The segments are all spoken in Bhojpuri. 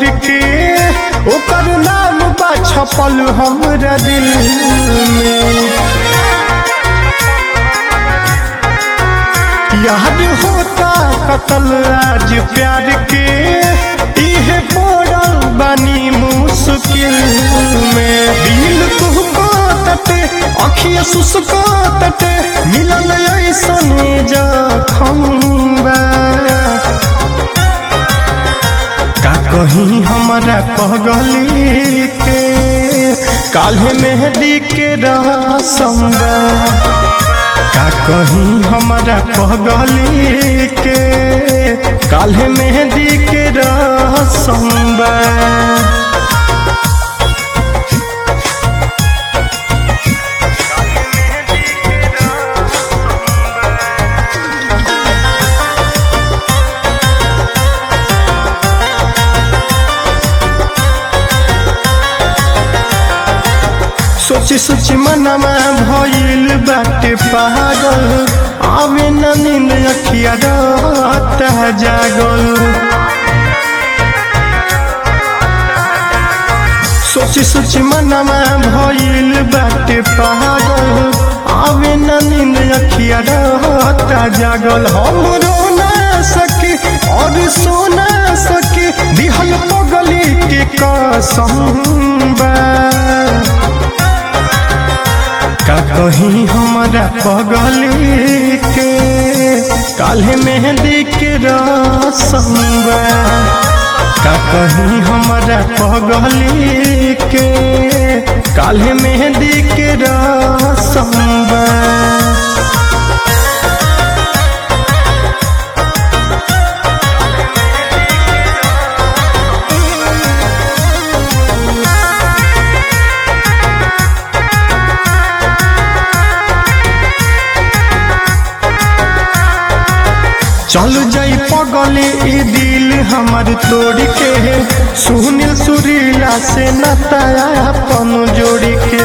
तोड़ के ओकर नाम बा छपल हमरा दिल में याद होता कतल आज प्यार के इहे पड़ल बानी मुश्किल में दिल तुहको तटे अखिया सुसको तटे मिलल ऐसन जखम बा का कहीं हमारा पगली के काल्हे मेहंदी के रसम बा का कहीं हमारा पगली के काल्हे मेहंदी के रसम बा सोची सोची मनवा भइल बाटे पागल आवे न नींद अखिया रात जागल सोची सोची मनवा भइल बाटे पागल आवे न नींद अखिया रात जागल हम रो ना सकी और सो ना सकी दिहल पगली के कसम बा का कहीं हमारा पगली के काल्हे मेहंदी के रसम बा का कहीं हमारा पगली के काल्हे मेहंदी के रसम बा चल जाई पगले ई दिल हमर तोड़ के सुनील सुरीला से नताया अपन जोड़ के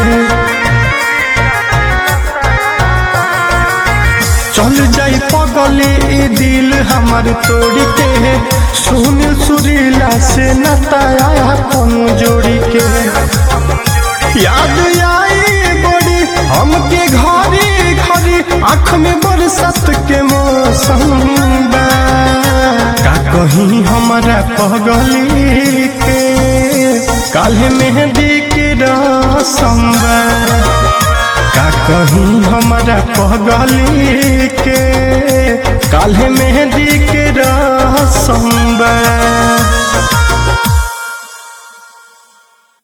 चल जाई पगले ई दिल हमर तोड़ के सुनील सुरीला से नताया अपन जोड़ के याद आई बड़ी हमके घरी घरी आँख में बरसात के मौसम बा का कहीं हमारा पगली के काल्हे मेहंदी के रसम बा का कहीं हमारा पगली के काल्हे मेहंदी के रसम